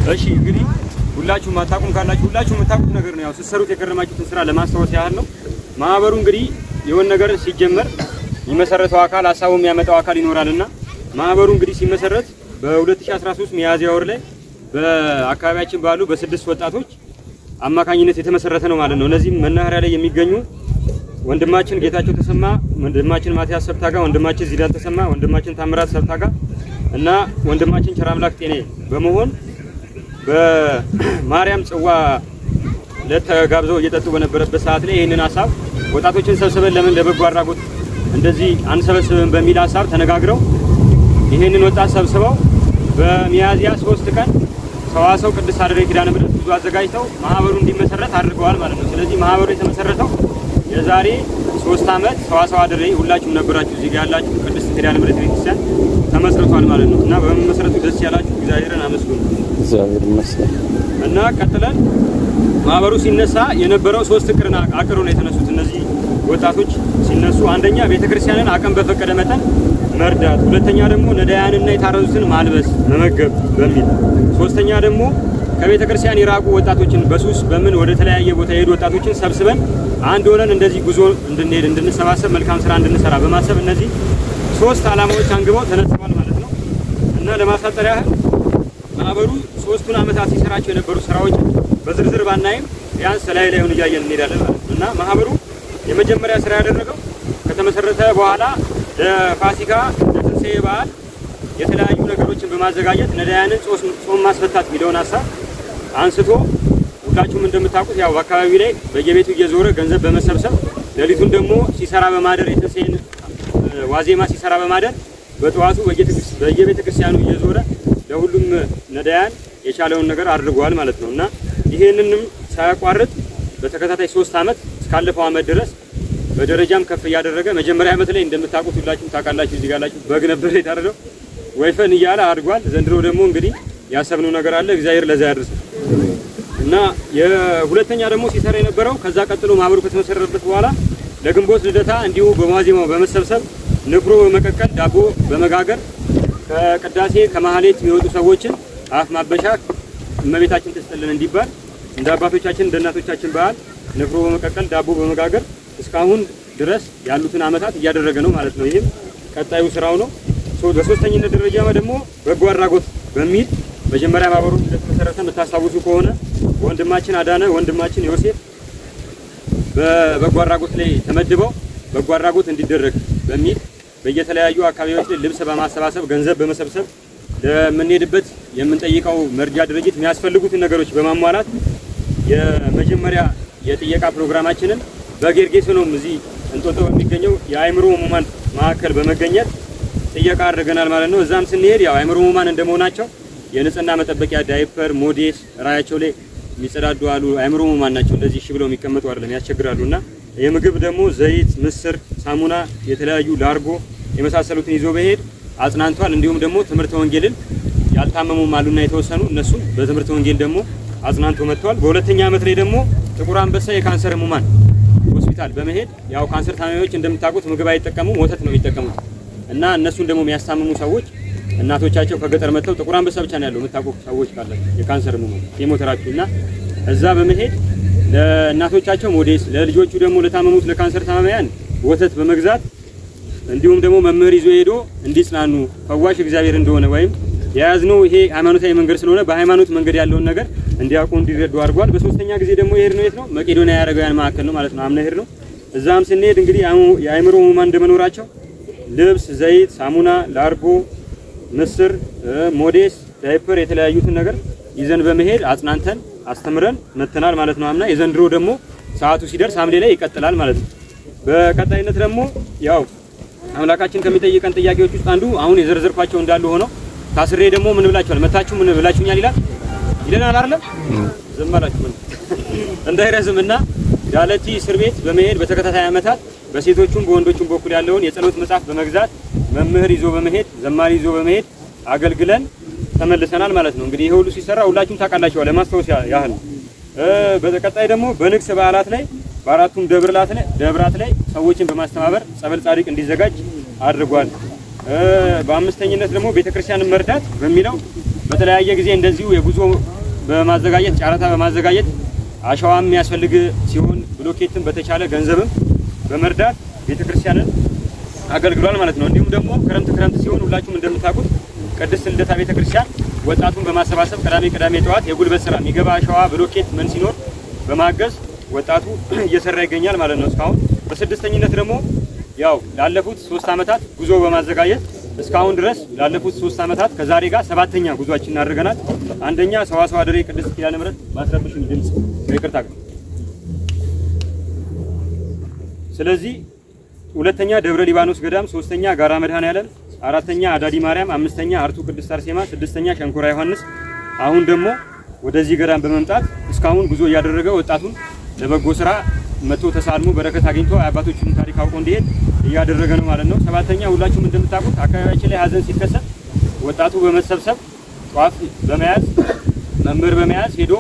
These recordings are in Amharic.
እሺ እንግዲህ ሁላችሁም አታውቁም ካላችሁ ሁላችሁም የምታውቁት ነገር ነው። ያው ስትሰሩት የከረማችሁትን ስራ ለማስታወስ ያህል ነው። ማህበሩ እንግዲህ የሆነ ነገር ሲጀመር የሚመሰረተው አካል ሀሳቡ የሚያመጣው አካል ይኖራልና ማህበሩ እንግዲህ ሲመሰረት በ2013 ሚያዝያ ወር ላይ በአካባቢያችን ባሉ በስድስት ወጣቶች አማካኝነት የተመሰረተ ነው ማለት ነው። እነዚህም መናኸሪያ ላይ የሚገኙ ወንድማችን ጌታቸው ተሰማ፣ ወንድማችን ማቲያስ ሰብታጋ፣ ወንድማችን ዚዳን ተሰማ፣ ወንድማችን ታምራት ሰብታጋ እና ወንድማችን ቸራምላክ ጤኔ በመሆን በማርያም ጽዋ ለተጋብዘው እየጠጡ በነበረበት ሰዓት ላይ ይህንን ሀሳብ ወጣቶችን ሰብስበን ለምን ለበጎ አድራጎት እንደዚህ አንሰበስብም በሚል ሀሳብ ተነጋግረው ይህንን ወጣት ሰብስበው በሚያዝያ ሶስት ቀን ሰዋሰው ቅድስት አድሬ ኪዳነ ምሕረት ብዙ አዘጋጅተው ማህበሩ እንዲመሰረት አድርገዋል ማለት ነው። ስለዚህ ማህበሩ የተመሰረተው የዛሬ ሶስት ዓመት ሰዋሰው አድሬ ሁላችሁም ነበራችሁ እዚህ ጋር ያላችሁ ቅድስት ኪዳነ ምሕረት ቤተክርስቲያን ተመስርቷል ማለት ነው እና በመመስረቱ ደስ ያላችሁ እግዚአብሔርን አመስግኑ። እግዚአብሔር ይመስገን። እና ቀጥለን ማህበሩ ሲነሳ የነበረው ሶስት እቅድና አቅዶ ነው የተነሱት እነዚህ ወጣቶች ሲነሱ፣ አንደኛ ቤተክርስቲያንን አቅም በፈቀደ መጠን መርዳት፣ ሁለተኛ ደግሞ ነዳያንና የታረዙትን ማልበስ መመገብ በሚል ሶስተኛ ደግሞ ከቤተ ክርስቲያን የራቁ ወጣቶችን በሱስ በምን ወደ ተለያየ ቦታ የሄዱ ወጣቶችን ሰብስበን አንድ ሆነን እንደዚህ ጉዞ እንድንሄድ እንድንሰባሰብ መልካም ስራ እንድንሰራ በማሰብ እነዚህ ሶስት ዓላማዎች አንግበው ተነስተዋል ማለት ነው እና ለማሳጠር ያህል ማህበሩ ሶስቱን ዓመታት ሲሰራቸው የነበሩ ስራዎች በዝርዝር ባናይም ቢያንስ ላይ ላይሆን እያየን እንሄዳለን ማለት ነው እና ማህበሩ የመጀመሪያ ስራ ያደረገው ከተመሰረተ በኋላ ለፋሲካ ለትንሣኤ በዓል የተለያዩ ነገሮችን በማዘጋጀት ነዳያንን ጾም ማስፈታት የሚለውን ሀሳብ አንስቶ ሁላችሁም እንደምታውቁት ያው በአካባቢው ላይ በየቤቱ እየዞረ ገንዘብ በመሰብሰብ ሌሊቱን ደግሞ ሲሰራ በማደር የትንሣኤን ዋዜማ ሲሰራ በማደር በጠዋቱ በየቤተ ክርስቲያኑ እየዞረ ለሁሉም ነዳያን የቻለውን ነገር አድርጓል ማለት ነው እና ይህንንም ሳያቋርጥ በተከታታይ ሶስት ዓመት እስካለፈው ዓመት ድረስ በደረጃም ከፍ እያደረገ መጀመሪያ ዓመት ላይ እንደምታውቁት ሁላችሁም ታውቃላችሁ፣ እዚህ ጋላችሁ በግ ነበር የታረደው ወይፈን እያለ አድጓል። ዘንድሮ ደግሞ እንግዲህ ያሰብነው ነገር አለ። እግዚአብሔር ለዛ ያድርሰው እና የሁለተኛ ደግሞ ሲሰራ የነበረው ከዛ ቀጥሎ ማህበሩ ከተመሰረተበት በኋላ ለግንቦት ልደታ እንዲሁ በዋዜማው በመሰብሰብ ንፍሮ በመቀቀል ዳቦ በመጋገር ከቅዳሴ ከማህሌት የሚወጡ ሰዎችን አፍ ማበሻ እመቤታችን ትስጥልን እንዲባል እንደ አባቶቻችን እንደ እናቶቻችን ባህል ንፍሮ በመቀቀል ዳቦ በመጋገር እስካሁን ድረስ ያሉትን ዓመታት እያደረገ ነው ማለት ነው። ይህም ቀጣዩ ስራው ነው። በሶስተኝነት ደረጃ ደግሞ በጎ አድራጎት በሚል መጀመሪያ ማህበሩ እንደተመሰረተ የምታስታውሱ ከሆነ ወንድማችን አዳነ ወንድማችን ዮሴፍ በበጎ አድራጎት ላይ ተመድበው በጎ አድራጎት እንዲደረግ በሚል በየተለያዩ አካባቢዎች ላይ ልብስ በማሰባሰብ ገንዘብ በመሰብሰብ ለምንሄድበት የምንጠይቀው መርጃ ድርጅት የሚያስፈልጉትን ነገሮች በማሟላት የመጀመሪያ የጥየቃ ፕሮግራማችንን በጌርጌሶኖም እዚህ እንጦጦ በሚገኘው የአእምሮ ህሙማን ማዕከል በመገኘት ጥየቃ አድርገናል ማለት ነው። እዛም ስንሄድ ያው አእምሮ ህሙማን እንደመሆናቸው የንጽህና መጠበቂያ ዳይፐር፣ ሞዴስ ራያቸው ላይ የሚጸዳዱ አሉ። አእምሮ ህሙማን ናቸው። እንደዚህ እሺ ብለው የሚቀመጡ አይደለም፣ ያስቸግራሉ። እና የምግብ ደግሞ ዘይት፣ ምስር፣ ሳሙና፣ የተለያዩ ላርጎ የመሳሰሉትን ይዞ በሄድ አጽናንቷል። እንዲሁም ደግሞ ትምህርተ ወንጌልን ያልታመሙም አሉና የተወሰኑ እነሱ በትምህርተ ወንጌል ደግሞ አጽናንቶ መጥተዋል። በሁለተኛ ዓመት ላይ ደግሞ ጥቁር አንበሳ የካንሰር ህሙማን ሆስፒታል በመሄድ ያው ካንሰር ታማሚዎች እንደምታውቁት ምግብ አይጠቀሙም፣ ወተት ነው የሚጠቀሙት እና እነሱን ደግሞ የሚያስታምሙ ሰዎች እናቶቻቸው ከገጠር መጥተው ጥቁር አንበሳ ብቻ ነው ያለው የምታውቁ ሰዎች ካላችሁ የካንሰር ህሙማን ኬሞቴራፒ እና እዛ በመሄድ ለእናቶቻቸው ሞዴስ ለልጆቹ ደግሞ ለታመሙት ለካንሰር ታማሚያን ወተት በመግዛት እንዲሁም ደግሞ መምህር ይዞ ሄዶ እንዲጽናኑ ፈዋሽ እግዚአብሔር እንደሆነ ወይም የያዝነው ይሄ ሃይማኖታዊ መንገድ ስለሆነ በሃይማኖት መንገድ ያለውን ነገር እንዲያውቁ እንዲረዱ አድርጓል። በሶስተኛ ጊዜ ደግሞ የሄድ ነው የት ነው መቄዶንያ የአረጋውያን ማዕከል ነው ማለት ነው። አምና ሄድ ነው። እዛም ስንሄድ እንግዲህ የአእምሮ ህሙማን እንደመኖራቸው ልብስ፣ ዘይት፣ ሳሙና፣ ላርጎ፣ ምስር፣ ሞዴስ፣ ዳይፐር የተለያዩትን ነገር ይዘን በመሄድ አጽናንተን አስተምረን መተናል ማለት ነው። አምና የዘንድሮ ደግሞ ሰዓቱ ሲደርስ ሐምሌ ላይ ይቀጥላል ማለት ነው። በቀጣይነት ደግሞ ያው አምላካችን ከሚጠይቀን ጥያቄዎች ውስጥ አንዱ አሁን የዘርዘርኳቸው እንዳሉ ሆነው ታስሬ ደግሞ ምን ብላችኋል? መታችሁ ምን ብላችሁኛል ይላል ይለናል አይደለም? ዝም አላችሁ ምን እንዳይረዝም እና ዳለቲ እስር ቤት በመሄድ በተከታታይ ዓመታት በሴቶቹም በወንዶቹም በኩል ያለውን የጸሎት መጽሐፍ በመግዛት መምህር ይዞ በመሄድ ዘማሪ ይዞ በመሄድ አገልግለን ተመልሰናል ማለት ነው። እንግዲህ ይሄ ሁሉ ሲሰራ ሁላችሁም ታውቃላችኋል። ለማስታወስ ያህል ነው። በቀጣይ ደግሞ በንግስ በዓላት ላይ በአራቱም ደብራት ላይ ደብራት ላይ ሰዎችን በማስተባበር ጸበል ጻድቅ እንዲዘጋጅ አድርጓል። በአምስተኝነት ደግሞ ቤተክርስቲያንን መርዳት በሚለው በተለያየ ጊዜ እንደዚሁ የጉዞ በማዘጋጀት ጨረታ በማዘጋጀት አሸዋም የሚያስፈልግ ሲሆን ብሎኬትን በተቻለ ገንዘብም በመርዳት ቤተክርስቲያንን አገልግሏል ማለት ነው። እንዲሁም ደግሞ ክረምት ክረምት ሲሆን ሁላችሁም እንደምታውቁት ቅድስት ልደታ ቤተክርስቲያን ወጣቱን በማሰባሰብ ቅዳሜ ቅዳሜ ጠዋት የጉልበት ስራ የሚገባ አሸዋ ብሎኬት ምን ሲኖር በማገዝ ወጣቱ እየሰራ ይገኛል ማለት ነው። እስካሁን በስድስተኝነት ደግሞ ያው ላለፉት ሶስት ዓመታት ጉዞ በማዘጋጀት እስካሁን ድረስ ላለፉት ሶስት ዓመታት ከዛሬ ጋር ሰባተኛ ጉዟችን አድርገናል። አንደኛ ሰዋሰው አደሬ ቅድስት ኪዳነ ምሕረት ማስረብሽን ድምፅ ይቅርታ። ስለዚህ ሁለተኛ ደብረ ሊባኖስ ገዳም፣ ሶስተኛ ጋራ መድኃኔዓለም፣ አራተኛ አዳዲ ማርያም፣ አምስተኛ አርቱ ቅድስት አርሴማ፣ ስድስተኛ ሸንኮራ ዮሐንስ። አሁን ደግሞ ወደዚህ ገዳም በመምጣት እስካሁን ጉዞ እያደረገ ወጣቱን ለበጎ ስራ መቶ ተሳልሞ በረከት አግኝቶ አባቶችን ታሪክ አውቆ እንዲሄድ እያደረገ ነው ማለት ነው። ሰባተኛ ሁላችሁም እንደምታውቁት አካባቢያችን ላይ ሀዘን ሲከሰት ወጣቱ በመሰብሰብ ጧፍ በመያዝ መምህር በመያዝ ሄዶ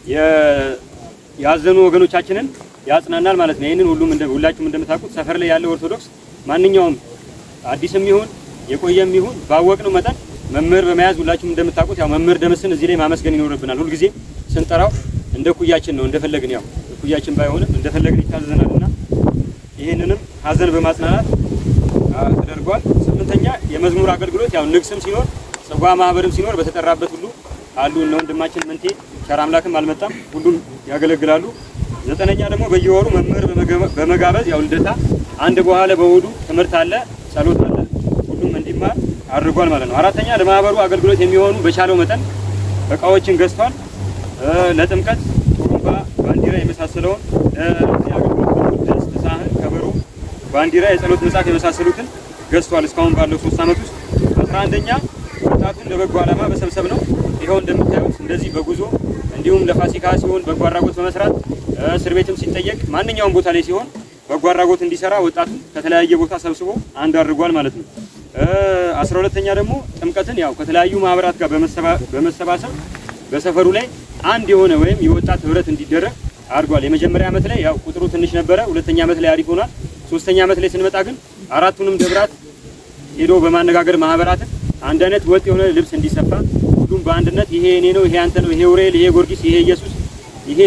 ያዘኑ ወገኖቻችንን ያጽናናል ማለት ነው። ይህንን ሁሉም ሁላችሁም እንደምታውቁት ሰፈር ላይ ያለው ኦርቶዶክስ ማንኛውም አዲስም ይሁን የቆየም ይሁን ባወቅነው መጠን መምህር በመያዝ ሁላችሁም እንደምታውቁት ያው መምህር ደምስን እዚህ ላይ ማመስገን ይኖርብናል። ሁልጊዜ ስንጠራው እንደ ኩያችን ነው እንደፈለግን ያው ኩያችን ባይሆንም እንደፈለግን ይታዘዘናል እና ይህንንም ሀዘን በማጽናናት ተደርጓል። ስምንተኛ የመዝሙር አገልግሎት ያው ንግስም ሲኖር ጽዋ ማህበርም ሲኖር በተጠራበት ሁሉ አሉ እነ ወንድማችን ምንቴ ቸር አምላክም አልመጣም፣ ሁሉም ያገለግላሉ። ዘጠነኛ ደግሞ በየወሩ መምህር በመጋበዝ ያው ልደታ አንድ በኋላ በእሑዱ ትምህርት አለ፣ ጸሎት አለ፣ ሁሉም እንዲማር አድርጓል ማለት ነው። አራተኛ ለማህበሩ አገልግሎት የሚሆኑ በቻለው መጠን እቃዎችን ገዝቷል። ለጥምቀት ጡሩምባ፣ ባንዲራ የመሳሰለውን ለዚህ አገልግሎት ደግሞ ድስት፣ ሳህን፣ ከበሮ፣ ባንዲራ፣ የጸሎት መጽሐፍ የመሳሰሉትን ገዝቷል እስካሁን ባለው ሶስት ዓመት ውስጥ። አስራ አንደኛ ወጣቱን ለበጎ ዓላማ በሰብሰብ ነው። ይኸው እንደምታዩት እንደዚህ በጉዞ እንዲሁም ለፋሲካ ሲሆን በጎ አድራጎት በመስራት እስር ቤትም ሲጠየቅ ማንኛውም ቦታ ላይ ሲሆን በጎ አድራጎት እንዲሰራ ወጣቱ ከተለያየ ቦታ ሰብስቦ አንድ አድርጓል ማለት ነው። አስራ ሁለተኛ ደግሞ ጥምቀትን ያው ከተለያዩ ማህበራት ጋር በመሰባሰብ በሰፈሩ ላይ አንድ የሆነ ወይም የወጣት ህብረት እንዲደረግ አድርጓል። የመጀመሪያ ዓመት ላይ ያው ቁጥሩ ትንሽ ነበረ። ሁለተኛ ዓመት ላይ አሪፍ ሆኗል። ሶስተኛ ዓመት ላይ ስንመጣ ግን አራቱንም ደብራት ሄዶ በማነጋገር ማህበራትን አንድ አይነት ወጥ የሆነ ልብስ እንዲሰፋ ሁሉም በአንድነት ይሄ እኔ ነው፣ ይሄ አንተ ነው፣ ይሄ ኡራኤል፣ ይሄ ጊዮርጊስ፣ ይሄ ኢየሱስ፣ ይሄ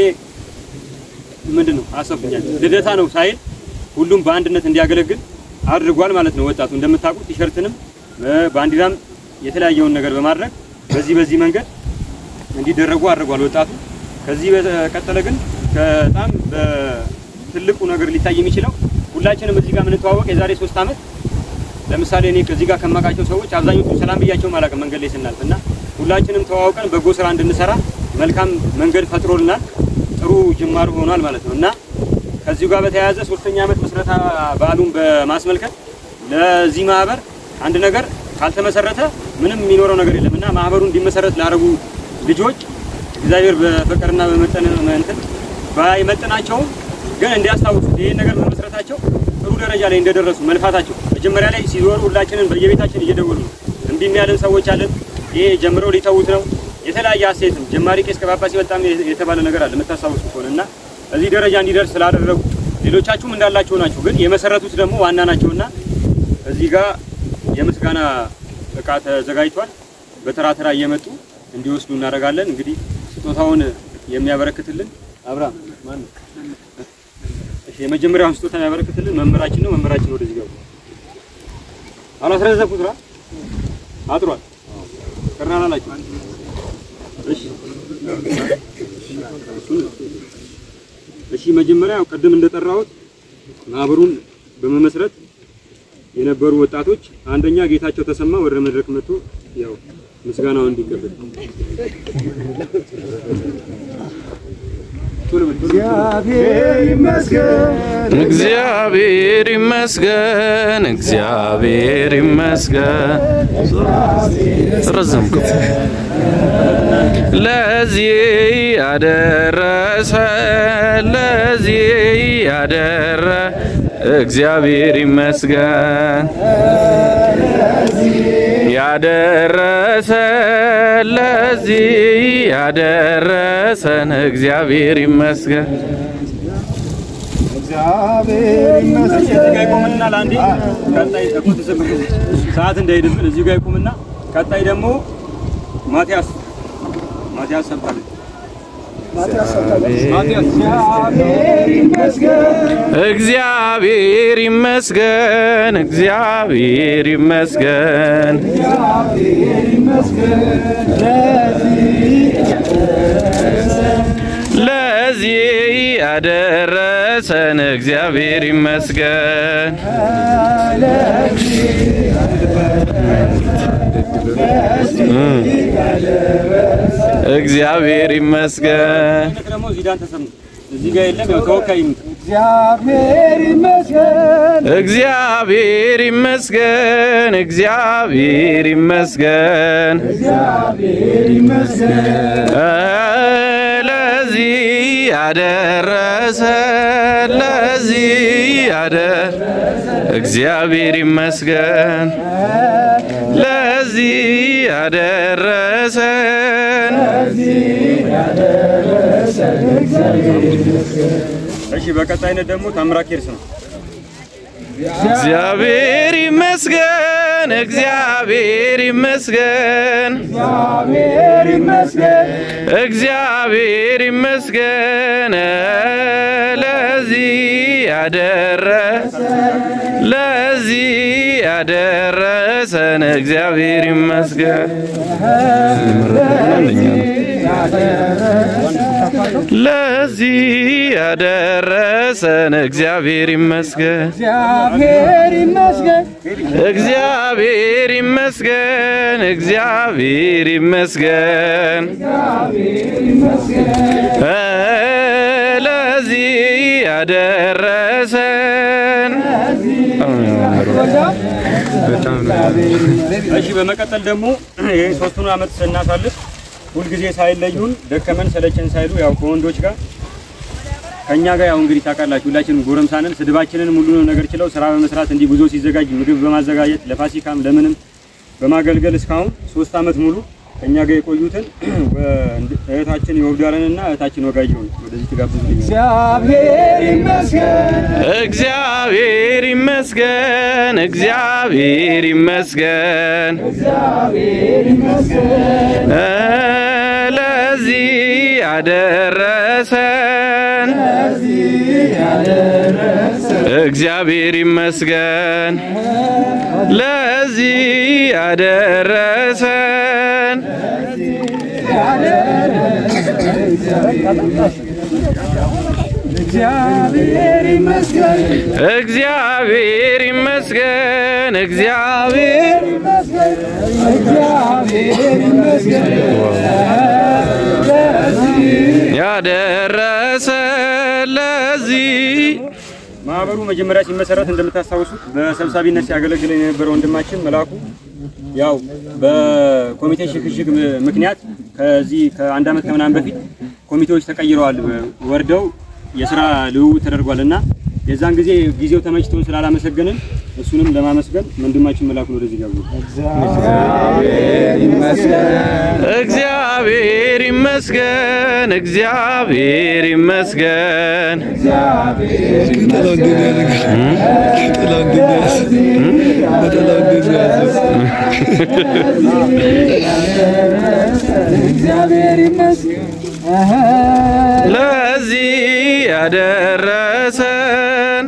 ምንድን ነው አሰብኛል ልደታ ነው ሳይል ሁሉም በአንድነት እንዲያገለግል አድርጓል ማለት ነው። ወጣቱ እንደምታውቁት ቲሸርትንም ባንዲራም የተለያየውን ነገር በማድረግ በዚህ በዚህ መንገድ እንዲደረጉ አድርጓል ወጣቱ። ከዚህ በቀጠለ ግን በጣም በትልቁ ነገር ሊታይ የሚችለው ሁላችንም እዚህ ጋር የምንተዋወቅ የዛሬ ሶስት ዓመት ለምሳሌ እኔ ከዚህ ጋር ከማውቃቸው ሰዎች አብዛኞቹ ሰላም ብያቸው አላውቅም መንገድ ላይ ስናልፍ እና ሁላችንም ተዋውቀን በጎ ስራ እንድንሰራ መልካም መንገድ ፈጥሮልናል። ጥሩ ጅማሩ ሆኗል ማለት ነው እና ከዚሁ ጋር በተያያዘ ሶስተኛ ዓመት ምስረታ በዓሉን በማስመልከት ለዚህ ማህበር አንድ ነገር ካልተመሰረተ ምንም የሚኖረው ነገር የለም እና ማህበሩ እንዲመሰረት ላደረጉ ልጆች እግዚአብሔር በፍቅርና በመጠን እንትን ባይመጥናቸውም ግን እንዲያስታውሱት ይሄን ነገር በመስረታቸው ጥሩ ደረጃ ላይ እንደደረሱ መልፋታቸው መጀመሪያ ላይ ሲዞሩ ሁላችንን በየቤታችን እየደወሉ ነው። እምቢ የሚያለን ሰዎች አለን። ይሄ ጀምረው ሊተዉት ነው። የተለያየ አስተያየትም ጀማሪ ቄስ ከጳጳስ በጣም የተባለ ነገር አለ የምታስታውሱ ከሆነ እና እዚህ ደረጃ እንዲደርስ ስላደረጉ ሌሎቻችሁም እንዳላቸው ናችሁ፣ ግን የመሰረቱት ደግሞ ዋና ናቸውና እዚህ ጋር የምስጋና እቃ ተዘጋጅቷል። በተራ ተራ እየመጡ እንዲወስዱ እናደርጋለን። እንግዲህ ስጦታውን የሚያበረክትልን አብርሃም ማን ነው? እሺ፣ የመጀመሪያውን ስጦታ የሚያበረክትልን መምህራችን ነው። መምህራችን ወደዚህ ገቡ። አላስረዘኩት ራ አጥሯል። ቀርናና ናቸው። እሺ እሺ መጀመሪያ ያው ቅድም እንደጠራሁት ማህበሩን በመመስረት የነበሩ ወጣቶች አንደኛ ጌታቸው ተሰማ ወደ መድረክ መጥቶ ያው ምስጋናውን እንዲቀበል እግዚአብሔር ይመስገን እግዚአብሔር ይመስገን እግዚአብሔር ይመስገን ረዘምከው ለዚህ ያደረሰ ለዚህ ያደረ እግዚአብሔር ይመስገን ያደረሰ ለዚህ ያደረሰን እግዚአብሔር ይመስገን። እግዚአብሔር ይመስገን እዚህ ጋር ይቆምና ለአንዴ ቀጣይ እኮ ተሰብስቦ ሰዓት እንዳይሄድብን እዚህ ጋር ይቆምና ቀጣይ ደግሞ ማቲያስ ማቲያስ ሰብታለች። እግዚአብሔር ይመስገን እግዚአብሔር ይመስገን፣ እግዚአብሔር ይመስገን። ለዚህ ያደረሰን እግዚአብሔር ይመስገን። እግዚአብሔር ይመስገን። ልክ ደግሞ ዚዳን ተሰማ እዚህ ጋር የለም። ያው ተወካይ ይምጣ። እግዚአብሔር ይመስገን እግዚአብሔር ይመስገን፣ እግዚአብሔር ይመስገን። ለዚህ ያደረሰ ለዚህ ያደ እግዚአብሔር ይመስገን ለዚህ ያደረሰን እሺ፣ በቀጣይነት ደግሞ ታምራ ኬርስ ነው። እግዚአብሔር ይመስገን እግዚአብሔር ይመስገን እግዚአብሔር ይመስገን ለዚህ ያደረ ለዚህ ያደረሰን እግዚአብሔር ይመስገን ለዚህ ያደረሰን እግዚአብሔር ይመስገን እግዚአብሔር ይመስገን እግዚአብሔር ይመስገን እግዚአብሔር ይመስገን እ ለዚህ ያደረሰን እሺ፣ በመቀጠል ደግሞ ይህ ሶስቱን ዓመት ስናሳልፍ ሁልጊዜ ሳይለዩን ደከመን ሰለቸን ሳይሉ ያው ከወንዶች ጋር ከኛ ጋር ያው እንግዲህ ታውቃላችሁ ሁላችንም ጎረምሳንን ስድባችንን ሙሉንም ነገር ችለው ስራ በመስራት እንዲህ ጉዞ ሲዘጋጅ ምግብ በማዘጋጀት ለፋሲካም ለምንም በማገልገል እስካሁን ሶስት ዓመት ሙሉ ከኛ ጋር የቆዩትን እህታችን የወብዳረንና እህታችን ወጋየሁን ወደዚህ ትጋብዙልኝ። እግዚአብሔር ይመስገን እግዚአብሔር ይመስገን እግዚአብሔር ይመስገን እ ለዚህ ያደረሰን እግዚአብሔር ይመስገን ለዚህ ያደረሰን እግዚአብሔር ይመስገን እግዚአብሔር ይመስገን እግዚአብሔር እግዚአብሔር ይመስገን ያደረሰ ለዚህ ማህበሩ መጀመሪያ ሲመሰረት እንደምታስታውሱት በሰብሳቢነት ሲያገለግል የነበረው ወንድማችን መላኩ ያው በኮሚቴ ሽግሽግ ም- ምክንያት ከዚህ ከአንድ ዓመት ከምናምን በፊት ኮሚቴዎች ተቀይረዋል፣ ወርደው የስራ ልውውጥ ተደርጓል እና የዛን ጊዜ ጊዜው ተመችቶን ስላላመሰገንን እሱንም ለማመስገን ወንድማችን መላኩን ወደዚህ ጋብዙ። እግዚአብሔር ይመስገን እግዚአብሔር ይመስገን እግዚአብሔር ይመስገን ለዚህ ያደረሰን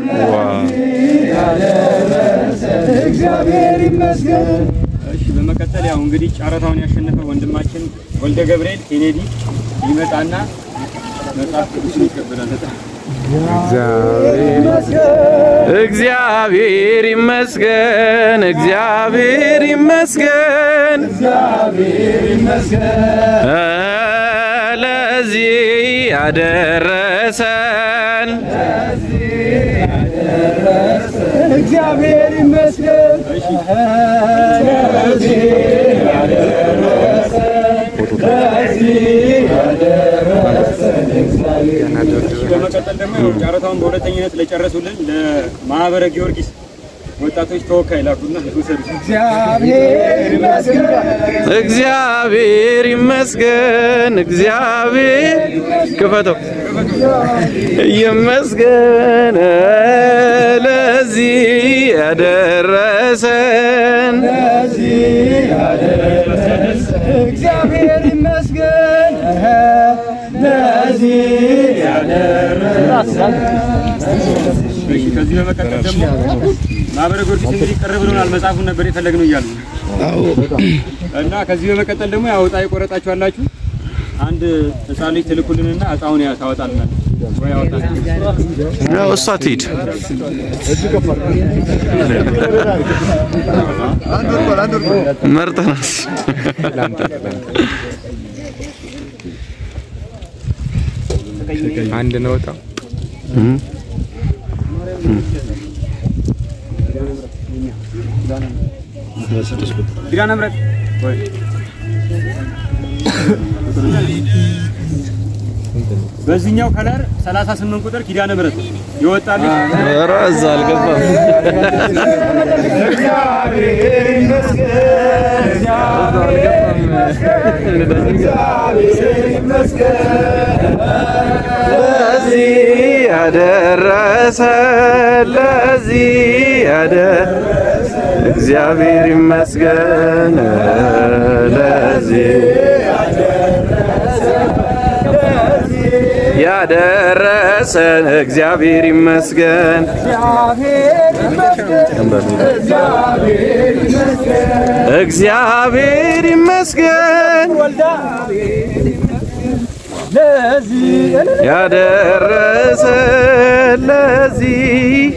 እግዚአብሔር ይመስገን እሺ በመቀጠል ያው እንግዲህ ጨረታውን ያሸነፈ ወንድማችን ወልደ ገብርኤል ኬኔዲ ይመጣና መጽሐፍ ቅዱስን ይቀበላል። እግዚአብሔር ይመስገን እግዚአብሔር ይመስገን እ ለዚህ ያደረሰን እግዚአብሔር ይመስገን በመቀጠል ደግሞ ያው ጨረታውን በሁለተኝነት ለጨረሱልን ለማህበረ ጊዮርጊስ ወጣቶች ተወካይ ላኩና ውሰዱ። እግዚአብሔር ይመስገን እግዚአብሔር ይመስገን እግዚአብሔር ክፈተው ይመስገን ለዚህ ያደረሰን እግዚአብሔር ይመስገን እሺ፣ ከዚህ በመቀጠል ደግሞ ማህበረ ጊዮርጊስ እንግዲህ ቅር ብሎናል። መጽሐፉን ነበር የፈለግነው እያሉ እና ከዚህ በመቀጠል ደግሞ ያው ዕጣ የቆረጣችሁ አላችሁ። አንድ ህፃን ልጅ ትልኩልንና ዕጣውን ያ- ታወጣልናል ወይ ያወጣል። ያው እሷ ትሂድ። መርጠናል። አንድ ነው ወጣው ኪዳነ ምሕረት ወይ በዚህኛው ከለር 38 ቁጥር ኪዳነ ምሕረት ይወጣልኝ። ኧረ እዛ አልገባም። ለዚህ ያደረሰ ለዚህ ያደረሰ እግዚአብሔር ይመስገን። ለዚህ ያደረሰን እግዚአብሔር ይመስገን። እግዚአብሔር ይመስገን ያደረሰ ለዚህ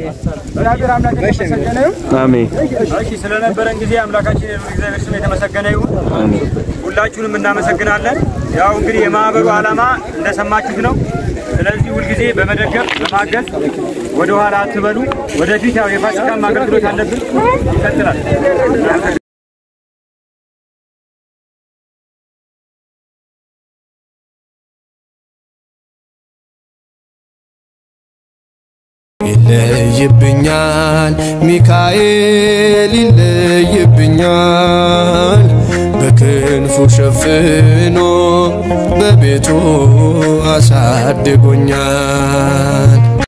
አሜን እሺ ስለነበረን ጊዜ አምላካችን የልዑል እግዚአብሔር ስም የተመሰገነ ይሁን። ሁላችሁንም እናመሰግናለን። ያው እንግዲህ የማህበሩ ዓላማ እንደሰማችሁት ነው። ስለዚህ ሁልጊዜ በመደገፍ በማገዝ ወደ ኋላ አትበሉ። ወደፊት ያው የፋሲካም አገልግሎት አለብን፣ ይቀጥላል። ይለይብኛል ሚካኤል ይለይብኛል በክንፉ ሸፍኖ በቤቱ አሳድጎኛል